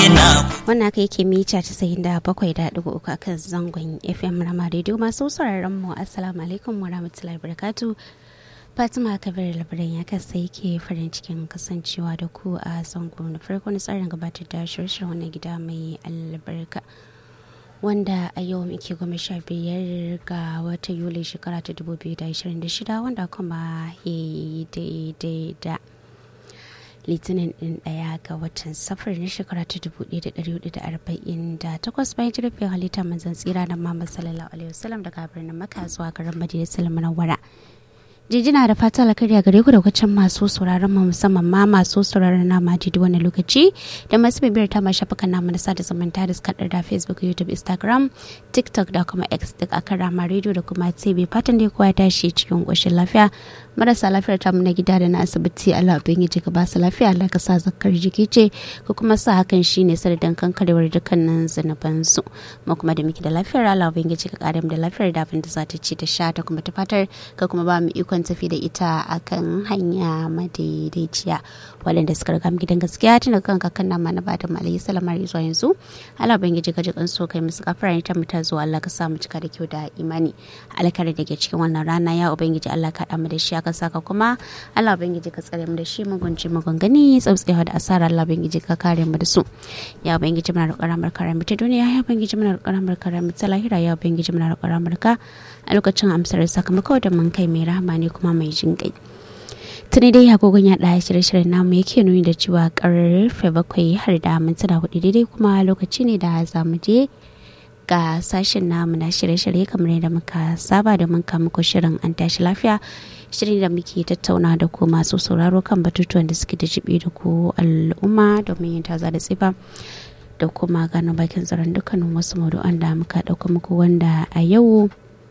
wannan aka yake mita casa'in da bakwai da ɗigo uku akan zangon fm rama radio masu sauraron mu assalamu alaikum wa rahmatullahi barakatu fatima kabir labaran ya kasa yake farin cikin kasancewa da ku a zango na farko na tsarin gabatar da shirye wannan gida mai albarka wanda a yau muke goma sha biyar ga wata yuli shekara ta 2026 wanda kuma ya yi daidai da litinin din daya ga watan safar na shekara ta 1448 bayan jirgin halitta manzan tsira da Muhammad sallallahu alaihi wasallam daga birnin Makka zuwa garin Madina Munawwara. Jijina da fata alkhairi gare ku da kwacin masu sauraron mu musamman ma masu sauraron na majidi wani lokaci da masu bibiyar ta masu shafukan namu na sada zumunta da suka da Facebook, YouTube, Instagram, TikTok da kuma X duk akan rama radio da kuma TV fatan da kowa ya tashi cikin ƙoshin lafiya marasa lafiyar tamu na gida da na asibiti Allah ubangiji ka ba su lafiya Allah ka sa zakar jiki ce ko kuma sa hakan shine sanadin kankarewar dukkanin zunuban su mu kuma da muke da lafiyar Allah ubangiji ka kare mu da lafiyar da abin da za ta ci ta sha ta kuma ta fatar ka kuma ba mu ikon tafi da ita akan hanya madaidaiciya waɗanda suka riga mu gidan gaskiya tun daga kan kakan nama na bada malayi salama zuwa yanzu Allah ubangiji ka ji kan so kai musu kafara ta mu ta zuwa Allah ka sa mu cika da kyau da imani alkhairi da ke cikin wannan rana ya ubangiji Allah ka mu da shi ka saka kuma Allah ubangiji ka tsare mu da shi mugunci magungani tsautsewa da asara Allah ubangiji ka kare mu da su ya ubangiji muna roƙar ramar kare mu ta duniya ya ubangiji muna roƙar ramar kare mu ta lahira ya ubangiji muna roƙar ramar ka a lokacin amsar sakamako da mun kai mai rahama ne kuma mai jin kai tuni dai agogon ya ɗaya shirye-shiryen namu yake nuni da cewa karfe bakwai har da mintuna hudu daidai kuma lokaci ne da za mu je ga sashen namu na shirye-shirye kamar yadda muka saba da mun muku shirin an tashi lafiya shirin da muke tattauna da ku masu sauraro kan batutuwan da suke da jibi da ku al'umma domin yin taza da tsifa da kuma gano bakin tsaron dukkanin wasu maudu'an da muka ɗauka muku wanda a yau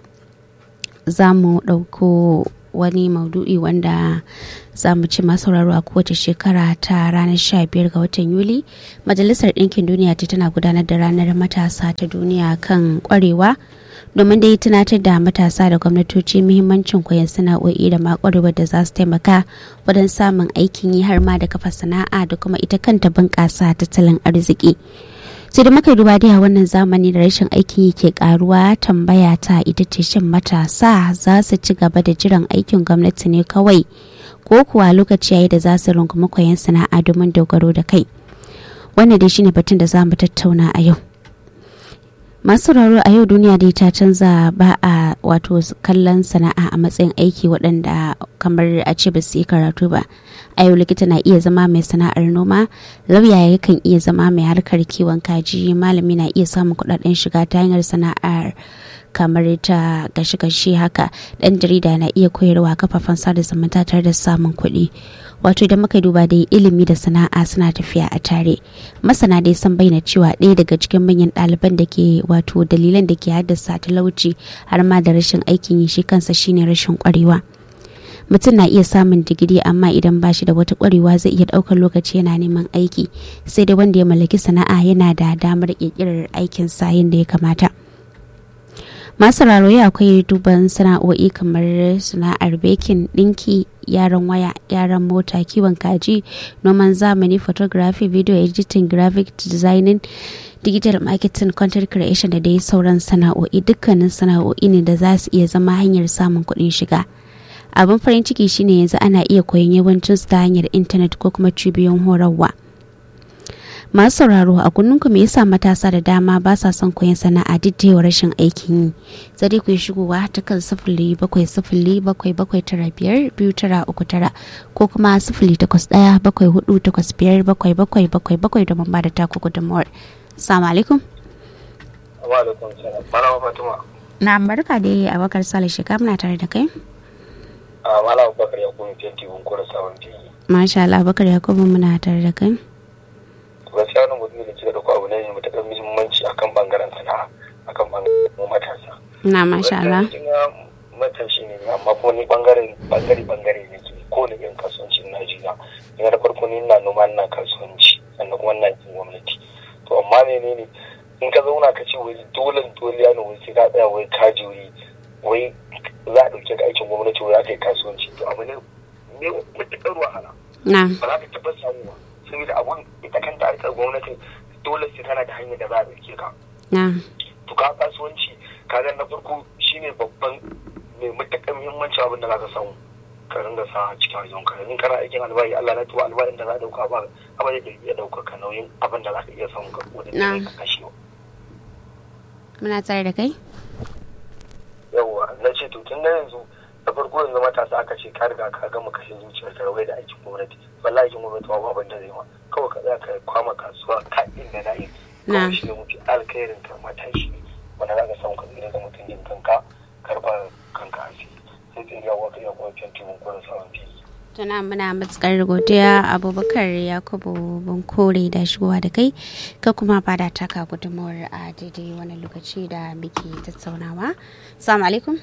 za mu ɗauko wani maudu'i wanda za mu ci masauraro a kowace shekara ta ranar 15 ga watan yuli majalisar ɗinkin duniya ta tana gudanar da ranar matasa ta duniya kan kwarewa domin dai tunatar da matasa da gwamnatoci muhimmancin koyon sana'o'i da ma kwarewar da za su taimaka wajen samun aikin yi har ma da kafa sana'a da kuma ita kanta bunƙasa tattalin arziki sai da muka duba dai a wannan zamani da rashin aikin yi ke karuwa tambaya ta ita ce shin matasa za su ci gaba da jiran aikin gwamnati ne kawai ko kuwa lokaci yayi da za su rungumi koyon sana'a domin dogaro da kai wannan dai shine batun da za mu tattauna a yau masu sauraro a yau duniya dai ta canza ba a wato kallon sana'a a matsayin aiki waɗanda kamar a ce ba su yi karatu ba a yau likita na iya zama mai sana'ar noma lauya yakan iya zama mai harkar kiwon kaji malami na iya samun kuɗaɗen shiga ta hanyar sana'ar kamar ta gashi-gashi haka ɗan jarida na iya koyarwa kafafen sada zumunta tare da samun kuɗi wato idan muka duba dai ilimi da sana'a suna tafiya a tare masana dai sun bayyana cewa ɗaya daga cikin manyan ɗaliban da ke wato dalilan da ke haddasa talauci har ma da rashin aikin yi shi kansa shine rashin ƙwarewa mutum na iya samun digiri amma idan ba shi da wata ƙwarewa zai iya ɗaukar lokaci yana neman aiki sai dai wanda ya mallaki sana'a yana da damar ƙirƙirar aikin sa yadda ya kamata masu rarraye akwai duban sana'o'i kamar sana'ar bekin ɗinki yaran waya gyaran mota kiwon kaji noman zamani photography video editing graphic designing digital marketing content creation da dai sauran sana'o'i dukkanin sana'o'i ne da za su iya zama hanyar samun kuɗin shiga abin farin ciki shine yanzu ana iya koyon yawancin su ta hanyar intanet ko kuma cibiyoyin horarwa masu sauraro a kunninku me yasa matasa da dama ba sa son koyon sana'a duk da rashin aikin yi sai dai ku yi shigowa ta kan sifili bakwai sifili bakwai bakwai tara biyar biyu tara uku tara ko kuma sifili takwas ɗaya bakwai hudu takwas biyar bakwai bakwai bakwai bakwai domin ba da taku gudunmawar salamu alaikum wa alaikum salam malama fatima na barka da abakar sale shiga muna tare da kai a malama bakar ya kuma fenti bunkura sabon fili masha Allah abakar yakubu muna tare da kai gaskiya wannan mutum da kika dauko abu ne mai matuƙar muhimmanci akan bangaren sana'a akan bangaren mu matasa na masha Allah matashi ne amma kuma ni bangaren bangare bangare ne ke ko da yin kasuwanci na jiya ina da farko ni ina noma ina kasuwanci sannan kuma ina yin gwamnati to amma menene in ka zauna ka ce wai dole dole ya wai sai ka tsaya wai ka juri wai za a ɗauke ka aikin gwamnati wai za ka yi kasuwanci to abu ne ne matuƙar wahala na ba za ka taɓa samuwa saboda abun ita kanta harkar gwamnati dole sai kana da hanyar da za a ɗauke ka na to ka kasuwanci kaga na farko shine babban mai matakan muhimmanci abin da za ka samu ka ringa sa a cikin wajen ka in kana aikin albayi Allah na tuba albayin da za a dauka ba abin da iya dauka ka nauyin abin da za ka iya samun ka ko da Na. ka kashe muna tare da kai yawa na ce to tun da yanzu da farko yanzu matasa aka ce ka riga ka gama kashe zuciyar ka rawai da aikin gwamnati wallahi aikin gwamnati ba abin da zai ma kawai ka tsaya ka kwama kasuwa ka inda na yi Na. kawai shi ne mutu alkhairin ka matashi wanda za ka samu ka tsira da mutuncin kanka karba kanka asiri sai tsiri yawa ka iya kuma fenti mun kuma samun fili tuna muna matukar godiya abubakar yakubu bunkore da shigowa da kai ka kuma bada taka gudunmawar a daidai wani lokaci da muke tattaunawa salamu alaikum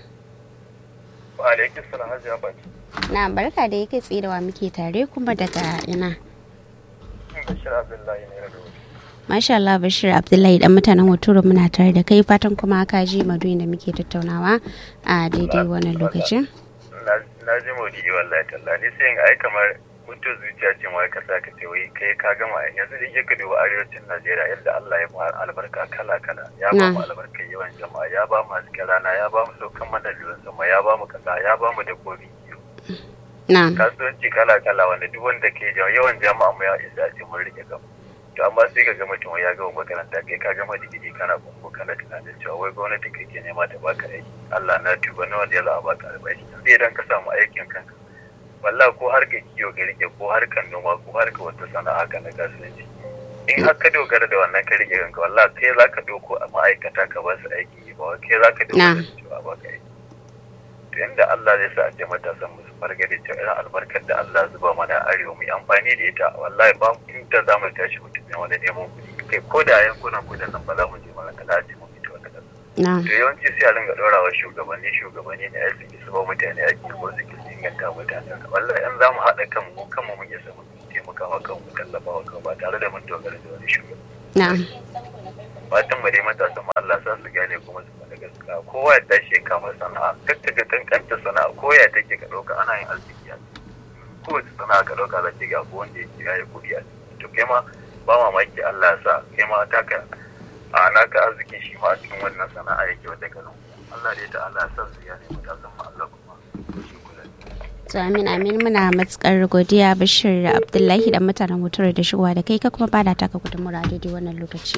wa alaikum salam hajiya baki na barka da yake tsaye da wa muke tare kuma daga ina bashir abdullahi ne da Masha Allah Bashir Abdullahi dan mutanen Hoturu muna tare da kai fatan kuma ka ji maduyin da muke tattaunawa a daidai wannan lokacin. na ji maudi wallahi talla ni sai in ai kamar mutu zuciya ce ma ka sa ka ce wai kai ka gama yanzu da ka duba arewacin Najeriya yadda Allah ya ba albarka kala kala ya ba mu albarkar yawan jama'a ya ba mu hasken rana ya ba mu saukan mana ruwan sama ya ba mu kasa ya ba mu dabbobi Na. kasuwanci kala kala wanda duk wanda ke jawo yawan jama'a mu ya isa ce mun rike gaba to amma sai ka ga mutum ya gama makaranta kai ka gama digiri kana kumbu kana tunanin cewa wai gwamnati kai ke nema ta baka aiki Allah na tuba nawa da ya za a baka albashi sai idan ka samu aikin kanka wallah ko harkar kiwo ka rike ko harkar noma ko harkar wata sana'a ka na kasuwanci in har ka dogara da wannan ka rike kanka wallah kai za ka doko a ma'aikata ka ba su aiki ba kai za ka dogara da cewa ba ka aiki to yanda Allah zai sa a ce matasan mu su farga da cewa irin albarkar da Allah zuba mana a arewa mu yi amfani da ita wallahi ba inda za mu tashi mutum ne wanda neman kuɗi kai ko da yankunan kudan nan ba za mu je mana kada ce mu fito wata ƙasa Na. to yawanci sai a dinga ɗora wa shugabanni shugabanni ne ai suke su ba mutane aiki ko suke su inganta mutane wallahi in za mu haɗa kanmu mu kanmu mun isa mu taimaka wa kanmu tallafa wa kanmu ba tare da mun dogara da wani shugaba Na. fatan mu dai matasan mu Allah sa su gane kuma su faɗa gaskiya kowa ya tashi ya kama sana'a kar ka ga kankanta sana'a ko ya take ka ɗauka ana yin arziki a ciki kowace sana'a ka ɗauka za ki ga abu wanda yake ya yi kuɗi a ciki to kai ma ba mamaki Allah ya sa kai ma taka a naka arziki shi ma a cikin wannan sana'a yake wata kalan Allah dai ta Allah ya sa su gane matasan mu Allah kuma shi kula To amin amin muna matukar godiya Bashir Abdullahi dan mutanen Hoturu da shigowa da kai ka kuma bada taka gudunmawar a daidai wannan lokaci.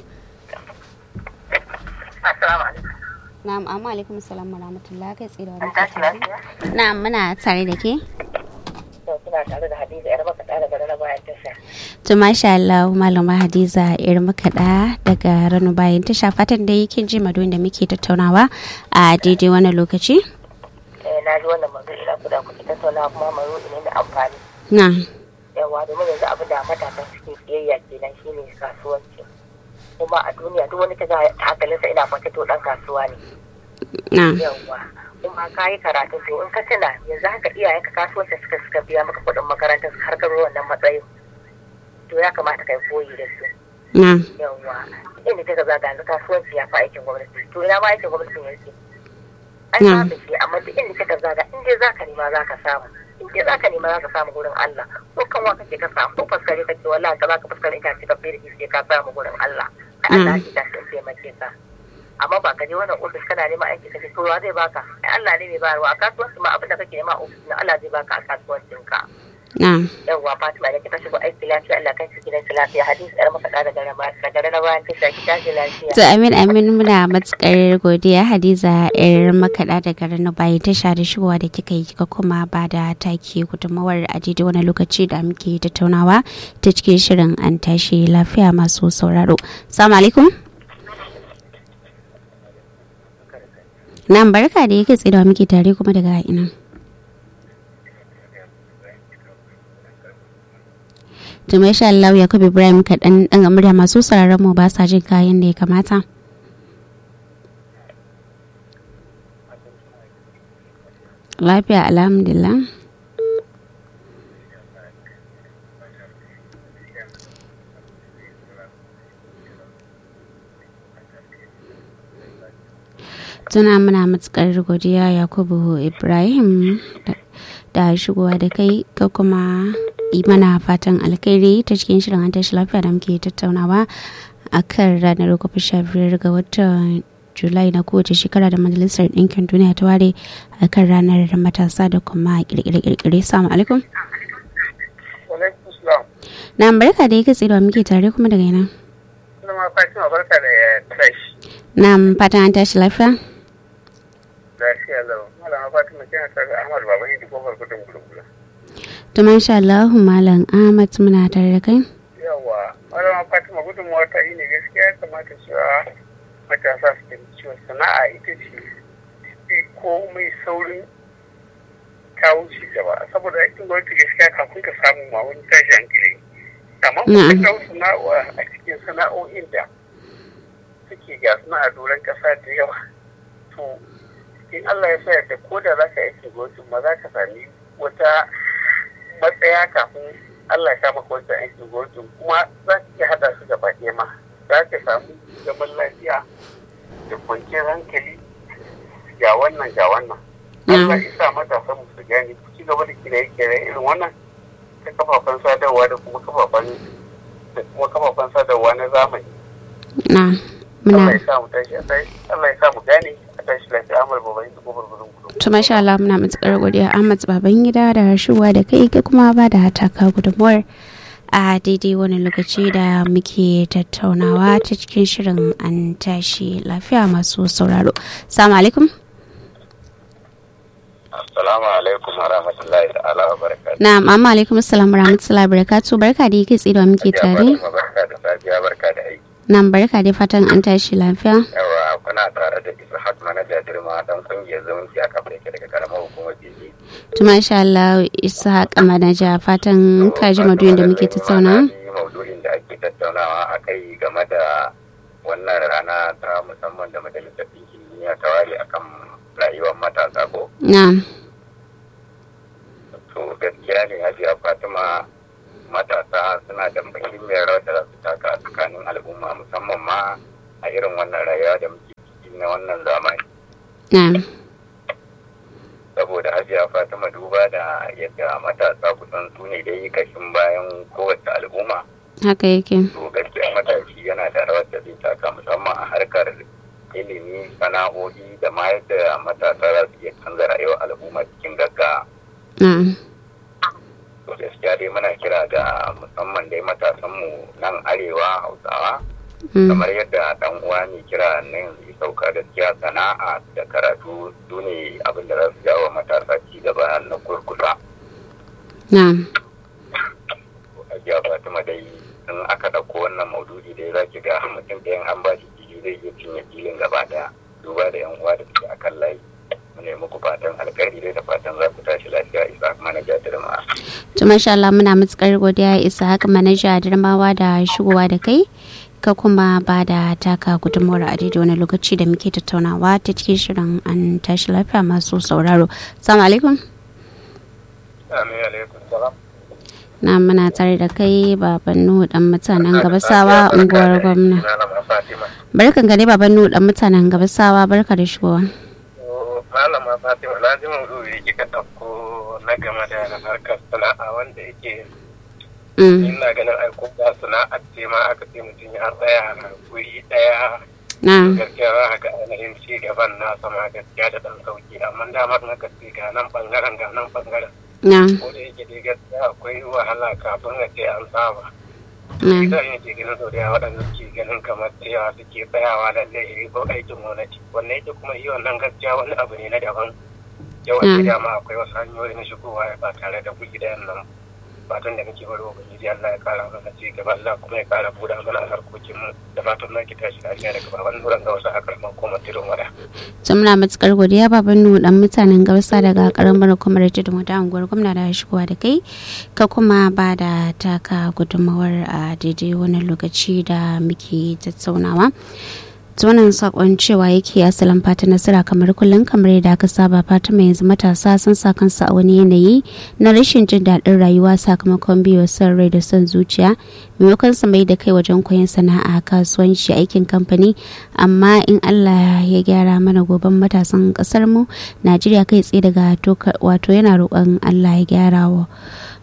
Assalamu alaikum. Na'am amma alaikum salam wa rahmatullah kai tsaye da wa An muke tashi tare. lafiya? Na'am muna tare da ke. To kuna tare da Hadiza yar maka da daga na bayan tasha. To masha Allah malama Hadiza ir makaɗa daga Rano bayan tasha fatan da yake ji maduyin da muke tattaunawa a daidai wannan lokaci. Eh na ji wannan mazu ina kuda kuke tattauna kuma mazu ne mai amfani. Na. Yawa domin yanzu abin da matasa suke siyayya kenan shine kasuwanci. Kuma a duniya duk wani kaga hankalinsa ina kwance to dan kasuwa ne. Na. Yawa. Kuma ka yi karatu to in ka tuna yanzu haka iyayenka kasuwanci suka suka biya maka kuɗin makarantar har ka zo wannan matsayin. To ya kamata kai koyi da su. Na. yawwa inda ta gaba ga kasuwanci ya fi aikin gwamnati to ina ma aikin gwamnati yake an Mm. samu shi amma duk inda ka zaga in dai zaka nema zaka samu in dai zaka nema zaka samu gurin Allah ko kan wa kake ka samu ko faskare kake wallahi ka zaka faskare ita ce ka fere sai ka samu gurin Allah ai Allah ya tashi in taimake ka amma ba ka je wannan ofis kana neman aiki kace to wa zai baka ai Allah ne mai bayarwa a kasuwanci ma abin da kake nema a ofis na Allah zai baka a kasuwancin ka Na. yawwa Fatima da kika shigo aiki lafiya Allah kai ki gidan ki lafiya hadisi yar maka da daga daga na bayan tasha ki tashi lafiya To amin amin muna matukar godiya Hadiza ir makaɗa daga Rano bayan tasha da shigowa da kika yi kika kuma ba da take gudunmawar a daidai wani lokaci da muke tattaunawa ta cikin shirin an tashi lafiya masu sauraro. Assalamu alaikum. Nan barka da yake tsaye da wa muke tare kuma daga ina. to masha Allah Yakubu Ibrahim kaɗan ɗan murya masu sauraron mu ba sa jin kayan da ya kamata. Lafiya alhamdulillah. Tuna muna matukar godiya Yakubu Ibrahim da- da shigowa da kai ka kuma yi mana fatan alkhairi ta cikin shirin an tashi lafiya da muke tattaunawa a kan ranar goma sha biyar ga watan julai na kowace shekara da majalisar ɗinkin duniya ta ware a kan ranar matasa da kuma kirkire-kirkire salamu alaikum na barka da ya katse da muke tare kuma daga yana na fatan an tashi lafiya lafiya lau malama fatima kina tare da ahmad baban yi kofar gudun gulgula to masha Allah malam Ahmad muna tare da kai yawa malama fatima gudunmuwa ta yi ne gaskiya ya kamata cewa matasa su ke cewa sana'a ita ce fi komai saurin kawo ci gaba saboda aikin gwamnati gaskiya kafin ka samu ma wani tashi hankali amma kuma kawo sana'a a cikin sana'o'in da suke ga suna a doron kasa da yawa to in Allah ya sa da ko da za ka aiki gwamnati ma za ka sami wata matsaya kafin Allah ya sa maka wancan aikin gwamnati kuma za ka iya hada su gaba ɗaya ma za ka samu zaman lafiya da kwanciyar hankali ga wannan ga wannan. Allah ya sa matasan su gane ku ci gaba da kire-kire irin wannan ta kafafen sadarwa da kuma kafafen da kuma kafafen sadarwa na zamani. Na. Allah ya sa mu tashi Allah ya sa mu gane a tashi lafiya Ahmad Baban su gobar gudun gudun. To masha Allah muna matukar godiya Ahmad baban gida da rashuwa da kai ka kuma ba da hataka gudunmuwar a daidai wani lokaci da muke tattaunawa ta cikin shirin an tashi lafiya masu sauraro. Assalamu alaikum. Assalamu alaikum wa rahmatullahi ta'ala wa barakatuh. Na'am, amma alaikum assalam wa rahmatullahi wa barakatuh. Barka da yake tsido muke tare. Barka da safiya barka da aiki. Na'am, barka da fatan an tashi lafiya. Yawa kuna tare da Ishaq manaja Dirma dan kungiyar zumunci a kafa yake daga karamar hukumar Jiji. To masha Allah Ishaq manaja fatan ka ji maduyin da muke tattauna. Maudu'in da ake tattaunawa a kai game da wannan rana ta musamman da majalisar ɗinkin duniya ta ware akan rayuwar matasa ko. Na'am. To gaskiya ne Hajiya Fatima matasa suna da muhimmiyar rawar da za su taka a tsakanin al'umma musamman ma a irin wannan rayuwa da muke ciki na wannan zamani. Na'am. Saboda Hajiya Fatima duba da yadda matasa kusan su ne dai kashin bayan kowace al'umma. Haka yake. To gaskiya matashi yana da rawar da zai taka musamman a harkar ilimi sana'o'i da ma yadda matasa za su iya canza rayuwar al'umma cikin gaggawa. Na'am. to gaskiya dai muna kira ga musamman dai matasanmu nan arewa hausawa kamar yadda dan uwa ne kira na yanzu sauka gaskiya sana'a da karatu su ne abin da za su jawo matasa ci gaba na kurkusa Na'am. ajiya fatima dai in aka ɗauko wannan maududi dai za ki ga mutum ɗayan an ba shi fili zai iya cinye filin gaba ɗaya duba da yan uwa da suke akan layi mu ne muku fatan alkhairi dai da fatan za ku tashi lafiya isa manaja dirma To masha Allah muna matukar godiya isa haka manaja Darmawa da shigowa da kai ka kuma ba da taka gudunmuwar a daidai wani lokaci da muke tattaunawa ta cikin shirin an tashi lafiya masu sauraro. Assalamu alaikum. amin alaikum salam Na muna tare da kai baban Nuhu dan mutanen Gabasawa unguwar gwamna. Malama Fatima. Barkan gare baban Nuhu dan mutanen Gabasawa barka da shigowa. Malama Fatima na ji maudu'i kika ɗauko na game da harkar sana'a wanda yake Mm. ina ganin aiko ba sana'ar ce ma aka ce mutum ya tsaya a guri ɗaya Na. gaskiya za ka ga ainihin ci gaban na sama gaskiya da ɗan sauki amma damar na ka ce ga nan ɓangaren ga nan ɓangaren Na. ko da yake dai gaskiya akwai wahala kafin a ce an saba Na. idan yake ganin sau da yawa waɗanda suke ganin kamar cewa suke tsayawa da zai ko aikin gwamnati wannan yake kuma yi wannan gaskiya wani abu ne na daban yawan da dama akwai wasu hanyoyi na shigowa ba tare da kuɗi da nan fatan da muke bari ubangiji Allah ya kara mana ci gaba Allah kuma ya kara buɗa mana harkokin mu da fatan na ki tashi lafiya daga baban nuran ga wasu akar kuma tirin wada To muna matukar godiya baban Nuhu dan mutanen Gabasa daga karamar hukumar Tudun Wada unguwar gwamna da shigowa da kai ka kuma ba da taka gudunmawar a daidai wani lokaci da muke tattaunawa. ta wannan sakon cewa yake asalin fata nasara kamar kullum kamar yadda aka saba fata mai yanzu matasa sun sa kansu a wani yanayi na rashin jin daɗin rayuwa sakamakon biyo son rai da son zuciya maimakon su mai da kai wajen koyon sana'a kasuwanci aikin kamfani amma in allah ya gyara mana goben matasan ƙasar mu najeriya kai tsaye daga wato yana roƙon allah ya gyara wa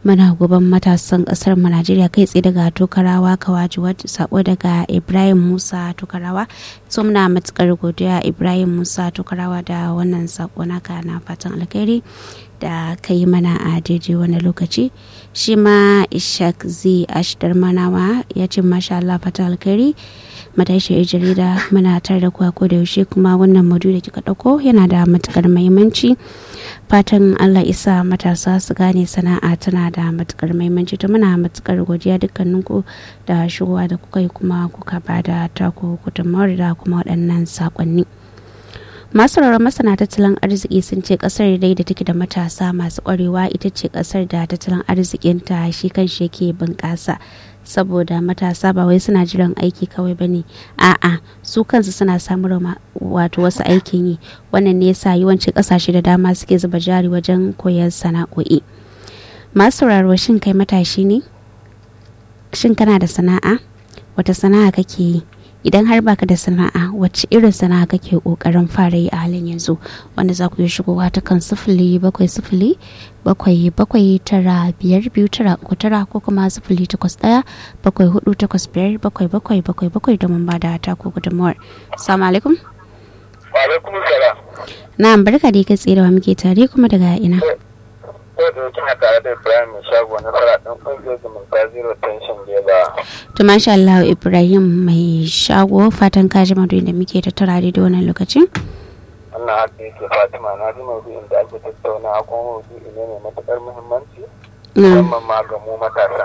muna goban matasan kasar mu Najeriya kai tsaye daga Tokarawa Kawaji sako daga Ibrahim Musa Tokarawa so muna matukar godiya Ibrahim Musa Tokarawa da wannan sako naka na fatan alkhairi da ka yi mana a daidai wani lokaci shi ma ishak z ashdar manawa ya ce masha Allah fatan alkhairi matashi jarida muna tare da kuwa ko da yaushe kuma wannan maudu da kika dauko yana da matukar muhimmanci fatan allah isa matasa su gane sana'a tana da matukar muhimmanci ta muna matukar godiya dukkaninku da shigowa da kuka yi kuma kuka ba da taku gudunmawar da kuma waɗannan saƙonni masu rarra masana tattalin arziki sun ce kasar dai da take da matasa masu ƙwarewa ita ce kasar da tattalin arzikinta shi kan shi yake bunƙasa saboda matasa ba wai suna jiran aiki kawai bane a'a su kansu suna samun wato wasu aikin yi wannan ne yasa yawanci kasashe da dama suke zuba jari wajen koyar sana'o'i masu sauraro shin kai matashi ne shin kana da sana'a wata sana'a kake yi idan har baka da sana'a wacce irin sana'a kake kokarin fara yi a halin yanzu wanda za ku yi shigowa ta kan sifili bakwai sifili bakwai bakwai tara biyar biyu tara uku tara ko kuma sifili takwas ɗaya bakwai hudu takwas biyar bakwai bakwai bakwai bakwai domin ba da ta ko gudunmawar salamu alaikum wa alaikum salam na barka da kai tsaye da muke tare kuma daga ina ko da kina tare da Ibrahim mai shago na fara dan kungiyar zumunta zero tension ba. to masha Allah Ibrahim mai shago fatan ka ji maudu'in da muke tattara da wannan lokacin wannan haka yake Fatima na ji maudu'in da ake tattauna kuma maudu'i ne mai matukar muhimmanci musamman ma ga mu matasa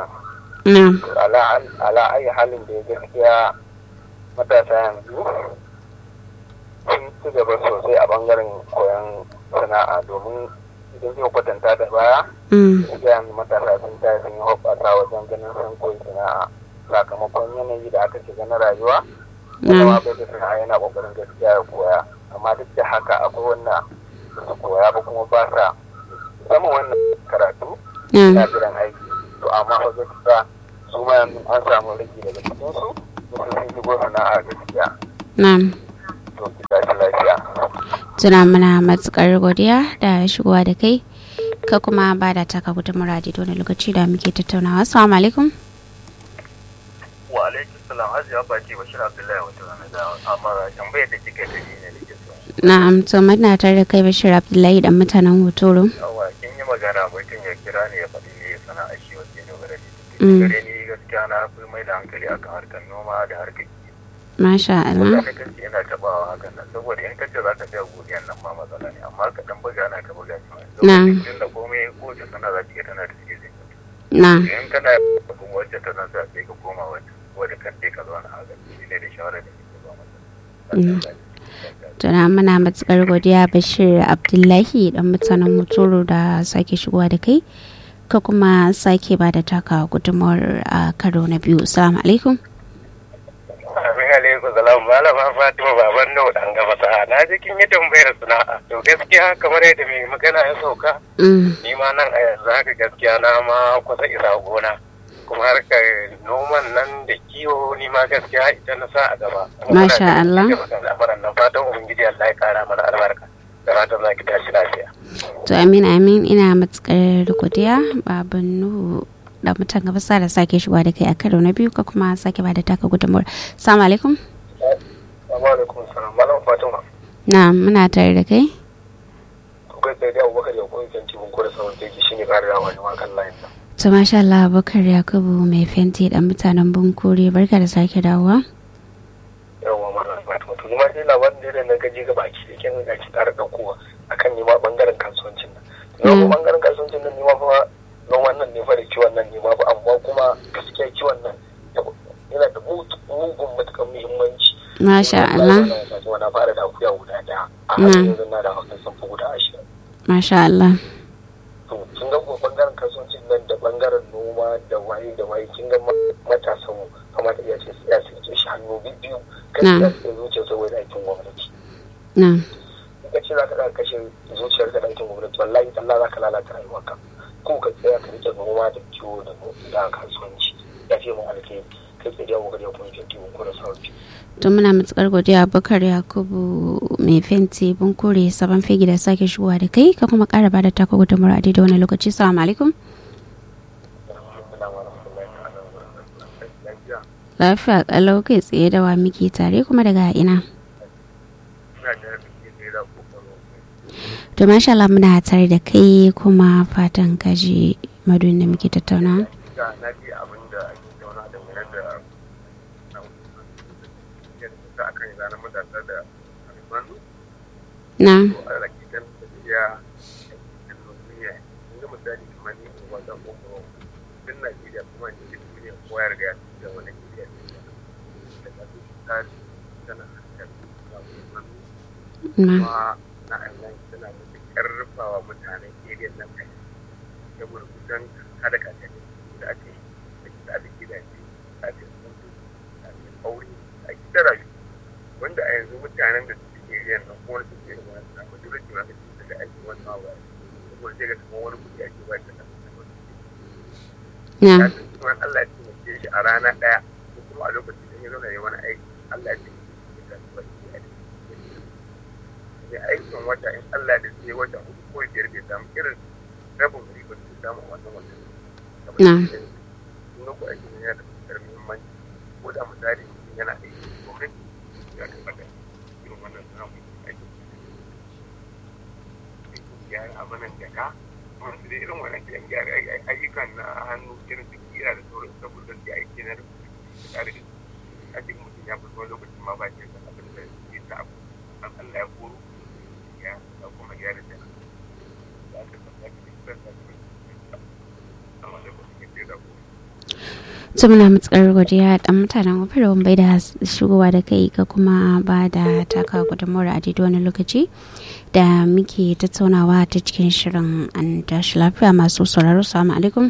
ala ayi halin da ya gaskiya matasa yanzu sun ci gaba sosai a bangaren koyon sana'a domin idan zai kwatanta da baya gaskiya matasa sun tayi sun yi hoɓɓasa wajen ganin sun koyi sana'a sakamakon yanayi da aka shiga na rayuwa kuma bai da sana'a yana kokarin gaskiya ya koya amma duk da haka akwai wanda su koya ba kuma ba sa sama wannan karatu na jiran aiki to amma fa gaskiya su ma yanzu an samu rage daga cikin su sun sun shigo sana'a gaskiya na'am to ki tashi lafiya tuna muna matukar godiya da shigowa da kai ka kuma ba da taka gudun muradi da wani lokaci da muke tattaunawa assalamu alaikum wa alaikum salam hajiya baki bashir abdullahi wata rana da amara tambayar da kika yi ne da ke so na'am to muna tare da kai bashir abdullahi dan mutanen hotoro yawa kin yi magana mutum ya kira ne ya faɗi ne sana'a shi wacce ne gare ni gare ni gaskiya na fi mai da hankali akan harkar noma da harkar kiwo masha Allah wanda kace yana tabawa hakan nan saboda in kace za ka biya godiyan nan ma matsala ne amma ka dan buga na ka buga shi Na. saboda da komai ko ta sana za ta iya tana da cikin na in kana kuma wacce ta nan sai ka koma wacce wadda kan dai ka zauna a gaba shi ne da shawarar da ke ba masa tuna muna matukar godiya bashir abdullahi dan mutanen motoro da sake shigowa da kai ka kuma sake ba da taka gudunmawar a karo na biyu assalamu alaikum Amin alaikum salam malama Fatima baban nau dan gaba sa'a na ji kin yi tambayar sana'a to gaskiya kamar yadda mai magana ya sauka Mm, ni ma nan a yanzu haka gaskiya na ma kusa isa gona kuma harkar noman nan da kiwo ni ma gaskiya ita na sa a gaba Masha Allah. al'amuran nan fatan ubangiji Allah ya kara mana albarka da fatan za ki tashi lafiya to amin amin ina matukar godiya baban nuhu da mutan gaba sa da sake shigowa da kai a karo na biyu ka kuma sake ba da taka gudunmawar assalamu alaikum Assalamu alaikum salam malam Fatima na muna tare da kai to kai sai dai Abubakar ya koyi kan tibin ko da sauran teki shine kare yawa ne ma kan layin nan to masha Allah Abubakar Yakubu mai fenti dan mutanen Bunkure barka da sake dawowa yawa malam Fatima to ni ma dai labarin da na gaji ga baki da kin ga ki tsara daukowa akan ni ma bangaren kasuwancin nan Mm. Yau bangaren kasuwancin nan ni ma fa noman nan ne fa da kiwon nan ne ma fa amma kuma gaskiya kiwon nan yana da mugun matukan muhimmanci masha Allah Fatima na fara da akuya guda daya a Mm. halin yanzu na da hakan sun fi guda ashirin masha Allah to kin ga kuma bangaren kasuwancin nan da bangaren noma da waye da waye kin ga ma- matasan mu kamata iya ce ya ce shi hannu biyu Na. kai da zuciya saboda aikin gwamnati na in ka ce za ka ɗaga kashe zuciyar ka da aikin gwamnati wallahi Allah za ka lalata rayuwarka ko ka tsaya ka rike noma da kiwo da no- da kasuwanci ya fi mu alkhairi kai tsaye da ga da kuma kinti mun kura sauki to muna matukar godiya Abubakar Yakubu mai fenti Bunkure sabon fegi da sake shigowa da kai ka kuma kara ba da taka gudunmawar a daidai wani lokaci assalamu alaikum lafiya kalau kai tsaye da wa muke tare kuma daga ina ina da rafiki ne da kokoro to masha Allah muna tare da kai kuma fatan kaji madun da muke tattauna ga na ji abin da ake tauna da mai da da aka yi ranar matasa da almanu na to a rakitan tafiya a duniya in ga misali kamar ni in wata kokoro din Najeriya kuma ni da duniya kowa ya riga ya ci da wani Najeriya ne da ta fi tsari tana hankali da almanu na kuma na Allah tana da karfafa mutanen area nan kai saboda kusan hada kakani da ake da ake gidaje da ake mutu da ake aure a gida rayu wanda a yanzu mutanen da suke area nan kuma su ke wani na mutu da cewa da da ake wannan ba saboda sai ga kuma wani kuɗi ake ba da nan na ya san cewa Allah ya taimake shi a rana ɗaya ko kuma a lokacin da ya zauna ya wani aiki Allah ya taimake shi da kasuwa ya mai aikin wata in Allah da sai wata uku ko biyar bai samu irin rabin riba da samu a wannan wata. Na. Sun ku aikin yana da matuƙar muhimmanci ko da misali mutum yana aiki gwamnati ya kamata irin wannan samun aikin aikin gyara abinan jaka masu da irin wannan kiyan gyara ayyukan na hannu irin su kira da sauran saboda su aiki na rubutu da tsari da a cikin mutum ya fito lokacin ma ba shi da abin da ya sa abu an Allah ya koro ya da kuma gyara da da aka tabbata da kiran da amma da kuma ke da ku to muna matsakar godiya dan mutanen kofar bai da shigowa da kai ka kuma ba da taka gudunmawar a daidai wani lokaci da muke tattaunawa ta cikin shirin an tashi lafiya masu sauraro salamu alaikum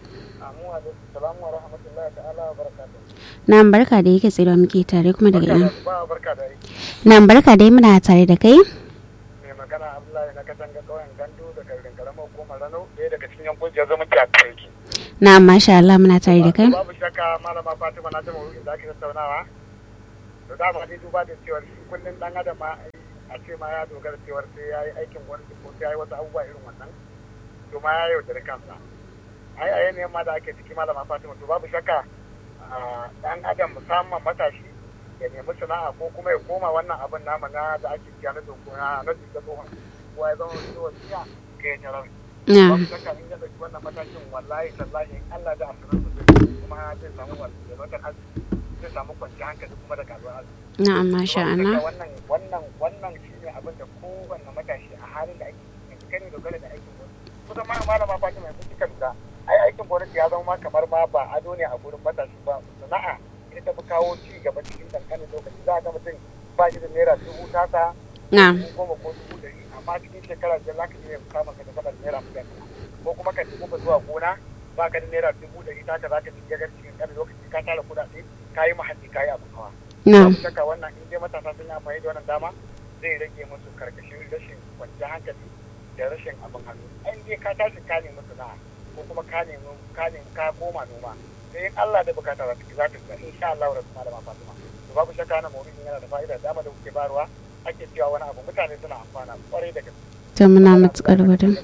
Salamu wa rahmatullahi ta'ala wa barakatuh. na barka da yake tsaye da muke tare kuma daga ina Ba barka da yi. na barka dai muna tare da kai Mai magana Abdullahi na katanga ƙauyen Gandu da garin karamar hukumar Rano ɗaya daga cikin yan kungiyar zama a Turki. na masha Allah muna tare da kai Babu shakka malama Fatima na jama wurin da ake tattaunawa. Da dama ne duba da cewar shi kullum ɗan adam ma a ce ma ya dogara cewar sai ya yi aikin gwamnati ko sai ya yi wasu abubuwa irin wannan. To ma ya yaudari kansa. Ai a yanayin ma da ake ciki malama Fatima to babu shakka a, ɗan adam musamman matashi ya nemi sana'a ko kuma ya koma wannan abin nama na da ake kiya na dokuna na duka tsohon kowa ya zama wani wasiya ga ya tarar na babu shakka in ya ɗauki wannan matakin wallahi tallahi in Allah da asirin su kuma zai samu walwalar arziki zai samu kwanciyar hankali kuma da karuwar arziki na masha Babu Allah shakka wannan wannan wannan shine abin da kowanne matashi a halin da ake yanzu kai ne dogara da aikin gwamnati kusan ma malama Fatima yanzu kika lura ai aikin gwamnati ya zama ma kamar ma ba ado ne a gurin matashi ba sana'a ita ta fi kawo ci gaba cikin kankanin lokaci za a ga mutum ba shi da naira dubu tasa na dubu goma ko dubu ɗari amma cikin shekara biyar za ka iya samun ka da sama da naira miliyan ɗaya ko kuma ka dubu zuwa gona ba ka da naira dubu ɗari taka za ka ci gagar cikin ƙanin lokaci ka tara kuɗaɗe ka yi mahalli ka yi abin hawa. na Babu shakka wannan in dai matasa sun yi amfani da wannan dama zai rage musu karkashin rashin kwanciyar hankali da rashin abin hannu. In dai ka tashi ka nemi sana'a ko kuma ka nemi ka nemi ka koma noma sai in Allah da bukata za ta za ta ga insha Allah wa rabbana da ma fatima. To babu shakka na mauridin yana da fa'ida dama da kuke barwa ake cewa wani abu mutane suna amfana kwarai da gaske. to muna matukar gudun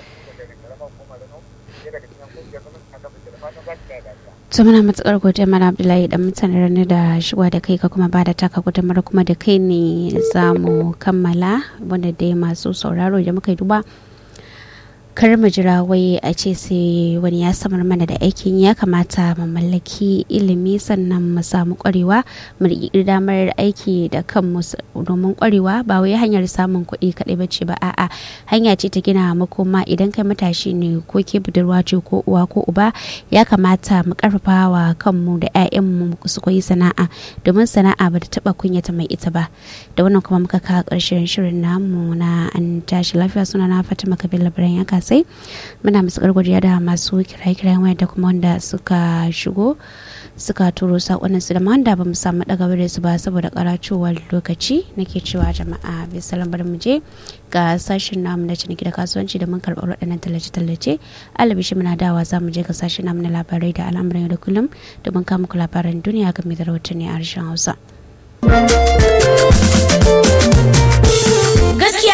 to muna matukar godiya mara abdullahi dan mutane ranar da shigowa da kai ka kuma ba da taka gudunmar kuma da kai ne za mu kammala wanda dai masu sauraro da muka yi duba kar mu jira wai a ce sai wani ya samar mana da aikin ya kamata mu mallaki ilimi sannan mu samu kwarewa mu riƙi damar aiki da kanmu s- domin kwarewa ba wai hanyar samun kuɗi kaɗai ba ce ba a'a hanya ce ta gina makoma idan kai matashi ne ko ke budurwa ce ko uwa ko uba ya kamata mu karfafa wa kanmu da 'ya'yanmu su koyi sana'a domin sana'a ba ta taɓa kunyata mai ita ba da wannan kuma muka kawo ƙarshen shirin namu na an tashi lafiya suna na fatima kabila birnin ya kasai muna masu godiya da masu kiraye-kirayen waya da kuma wanda suka shigo suka turo saƙonin su da ma wanda ba mu samu ɗaga da su ba saboda karacewar lokaci nake cewa jama'a bisalan bari mu je ga sashen namu na ciniki da kasuwanci da mun karɓar waɗannan tallace-tallace alabishi muna dawa za mu je ga sashen namu na labarai da al'amuran yau da kullum domin kama ku labaran duniya game da rahotanni a harshen hausa gaskiya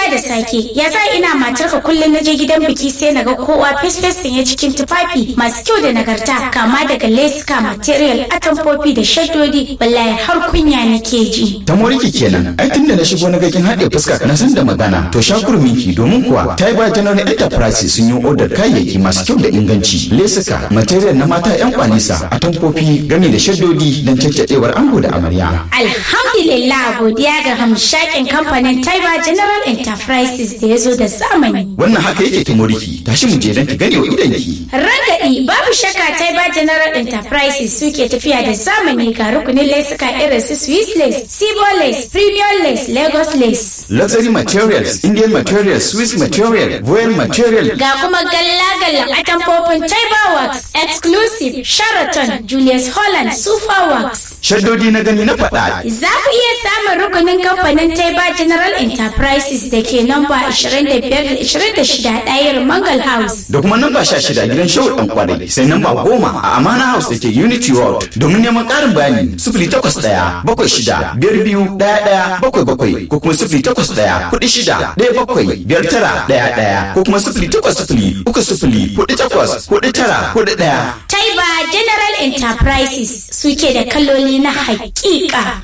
banza da sake ya sa ina matarka kullum na je gidan biki sai na ga kowa fes sanye cikin tufafi masu kyau da nagarta kama daga leska material atamfofi da shaddodi wallahi har kunya nake ji ta moriki kenan ai tunda na shigo na ga kin haɗe fuska na san da magana to shakurminki domin kuwa Taiba General Enterprise sun yi odar kayayyaki masu kyau da inganci lesuka material na mata yan kwanisa atamfofi gami da shaddodi don caccadewar ango da amarya alhamdulillah godiya ga hamshakin kamfanin Taiba General Enterprises da ya zo da zamani wannan haka yake ta moriki tashi mu je don ki gane wa idanki Ragadi babu shakka Taiba General Enterprises suke tafiya da zamani ga rukunin lesuka irin su Swiss lace, Sibo lace, Premium lace, Lagos lace. luxury materials Indian materials Swiss material Voyage material Ga kuma galla-gallan atamfofin Taiba Works, Exclusive, Sheraton, Julius Holland, Super Works. shaddodi na gani na faɗa Za ku iya samun rukunin kamfanin Taiba General Enterprises da ke namba 25-26 ɗayar Mangal House. da kuma namba sha shida gidan shehu dan kwarai sai namba goma a amana house da ke unity world domin neman ƙarin bayani sifili takwas ɗaya bakwai shida biyar biyu ɗaya ɗaya bakwai bakwai ko kuma sifili takwas ɗaya kuɗi shida ɗaya bakwai biyar tara ɗaya ɗaya ko kuma sifili takwas sifili uku sifili kuɗi takwas kuɗi tara kuɗi ɗaya. Taiba General Enterprises suke da kaloli na hakika.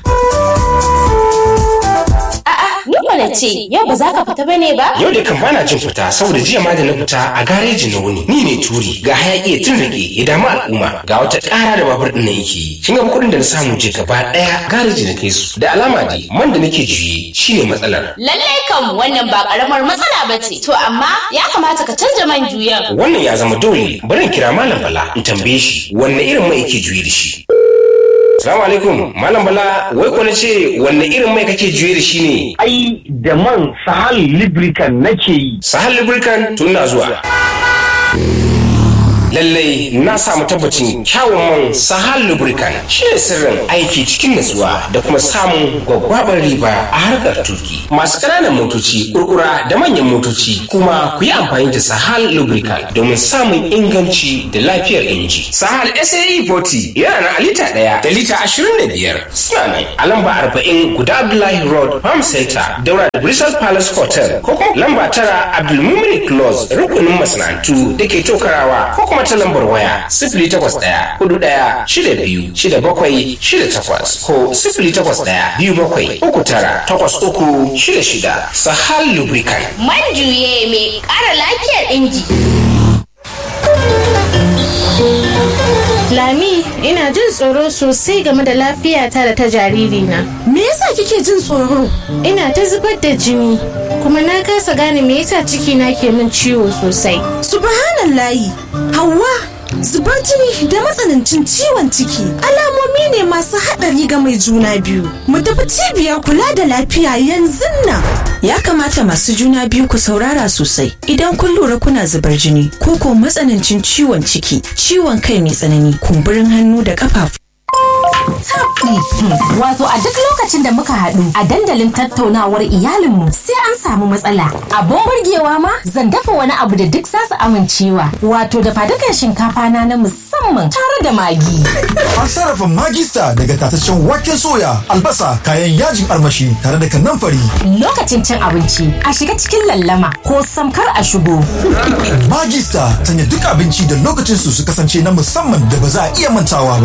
Ni mana ce, yau ba za ka fita bane ba? Yau da kan bana jin fita saboda jiya ma da na fita a gareji na wuni. Ni ne turi ga hayaki ya tun rage ya damu al'umma ga wata ƙara da babur ɗin nan yake. Kin ga kuɗin da na samu je gaba ɗaya gareji na kai su. Da alama dai man da nake juye shine matsalar. Lallai kam wannan ba karamar matsala ba ce. To amma ya kamata ka canja man juyan. Wannan ya zama dole bari in kira Malam Bala in tambaye shi wanne irin mai yake juye da shi. Salamu alaikum Malam Bala wai ko na ce wanne irin mai kake juye da shi ne? ai da man sahal lubricant nake yi Sahal Lubricant tun na zuwa. Lallai na samu tabbacin kyawun man Sahal Lubricant shi ne sirrin aiki cikin natsuwa da kuma samun gwaggwabar riba a harkar tuki. Masu ƙananan motoci, kurkura da manyan motoci kuma ku yi amfani da Sahal Lubricant domin samun inganci da lafiyar inji. Sahal SAE 40 yana na lita ɗaya da lita ashirin da biyar. Suna nan a lamba arba'in guda Abdullahi Road Farm Center daura da Bristol Palace Hotel ko kuma lamba tara Abdulmumin Close rukunin masana'antu da ke tokarawa ko kuma ta lambar waya sifili takwas ɗaya hudu ɗaya shida biyu shida bakwai shida takwas ko sifili takwas ɗaya biyu bakwai uku tara takwas uku shida shida Sahal Lubricant. Man juye mai ƙara lafiyar inji. Lami, ina jin tsoro sosai game da lafiyata da ta jaririna. Me yasa kike jin tsoro? Ina ta zubar da jini, kuma na kasa gane me yasa cikina ke min ciwo sosai. Subhanallahi, Hauwa, zubar jini da matsanancin ciwon ciki alamomi ne masu haɗari ga mai juna biyu. Mu tafi cibiyar kula da lafiya yanzu nan. Ya kamata masu juna biyu ku saurara sosai idan kun lura kuna zubar jini ko ko matsanancin ciwon ciki, ciwon kai mai tsanani, kumburin hannu da kafafu. Tabdi. Wato a duk lokacin da muka haɗu a dandalin tattaunawar iyalinmu sai an samu matsala. Abun burgewa ma zan dafa wani abu da duk zasu amincewa. Wato da fadukan shinkafa na na musamman tare da magi. An sarrafa magista daga tataccen waken soya, albasa, kayan yajin armashi tare da kanamfari. Lokacin cin abinci a shiga cikin lallama ko samkar a shigo. Magista sanya duk abinci da lokacin su su kasance na musamman da ba za a iya mantawa ba.